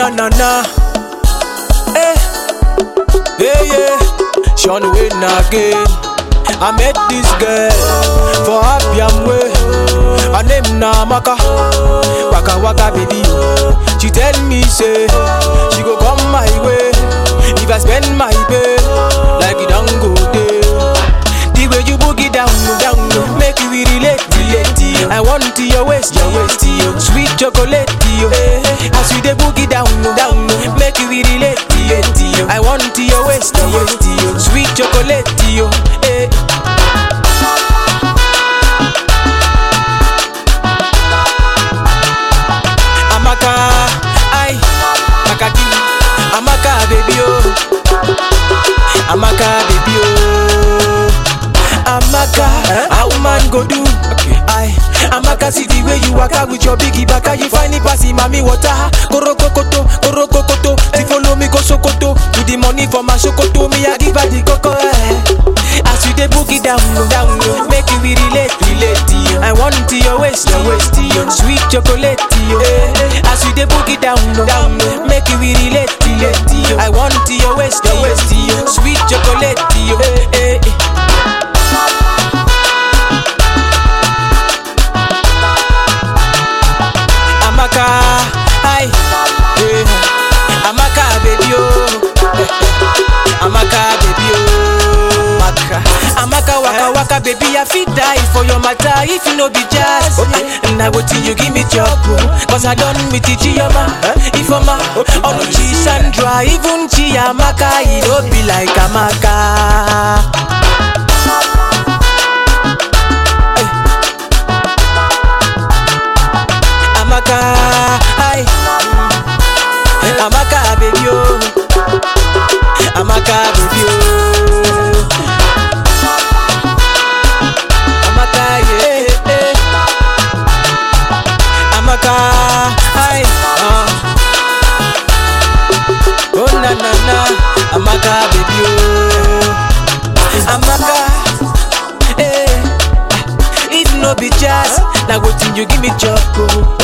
na na na. Eh, yeah yeah. Sean Wayne again. I met this girl for Abiam way. Her name na Amaka. Waka waka baby. She tell me say she go come my way if I spend my pay like it don't go there. The way you boogie down, down, make you relate, relate. I want to your waist, your waist, sweet chocolate, yo. As you dey boogie down, down, make you relate, relate. I want to your waist, your waist, sweet chocolate, yo. Eh. Amaka, ay, Makaki, Amaka, baby, oh. Amaka, baby, oh. Amaka, how man go do? Ay, Amaka, see the way you waka with your biggie baka, you find it passing mommy water. Koro kokoto, koro kokoto, she follow me go Sokoto. With the money for my Sokoto, me I give her the coco. Eh. As you dey boogie down, down, make you we relate, relate. I want to your waist, your waist, sweet chocolate. Eh. As you dey boogie down, down, make you we relate, relate. I want to your waist, your waist, sweet chocolate. Eh, eh. Amaka, hi, yeah. Amaka, baby, oh. Amaka, baby, oh. Amaka, Amaka, waka, waka, baby, I fit die for your matter if you no be jazz. And I wait till you give me job, oh. Cause I done with the Chioma, Ifoma, Oluchi, Sandra, even Chiamaka, it don't be like Amaka. Amaka, hi. Amaka, baby, oh. Amaka, baby, oh. Amaka, yeah, yeah. Amaka, hi. Uh. Oh, na, na, na. Amaka, baby, oh. Amaka, eh. If no be jazz, now waiting you give me job, oh.